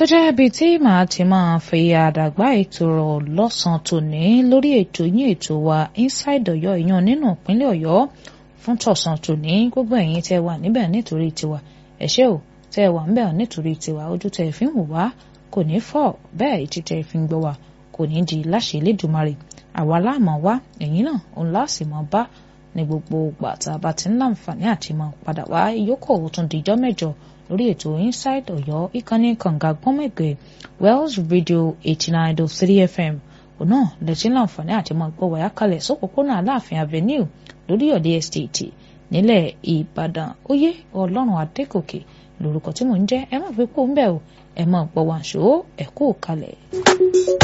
jẹ́ ibi tí màá ti máa fi àdàgbà ètò rọ̀ lọ́sàn-án tòní lórí ètò yín ètò wa inside ọ̀yọ́ ìyan nínú ìpínlẹ̀ ọ̀yọ́ fún tọ̀sán tòní gbogbo ẹ̀yin tẹ́ wà níbẹ̀ nítorí tiwa ẹ ṣé o tẹ́ wà níbẹ̀ nítorí tiwa ojú tẹ́ fi ń wò wá kò ní fọ́ bẹ́ẹ̀ etí tẹ́ fi ń gbọ́ wá kò ní di láṣẹ Elédùmarè àwa láàmú wá ẹ̀yin náà òun láàsì mọ́ bá ní gbogbo ìgbà tá a bá ti ń láǹfààní àti mọ̀ padà wá ìyókò òtún dìjọ́ mẹ́jọ lórí ètò inside ọ̀yọ́ ìkànnì kànga gbọ́mẹ̀gbẹ̀ wells radio eighty nine dot three fm òun náà lẹ́tí láǹfààní àti mọ̀ gbọ́ wáyà kalẹ̀ sópòpónà aláàfin avenue lórí ọ̀dẹ́ estate nílẹ̀ ìbàdàn oyè ọlọ́run adékòkè lórúkọ tí mò ń jẹ́ ẹ má fi kó ń bẹ̀ o ẹ má gbọ́ wàǹṣó ẹ kú kalẹ̀.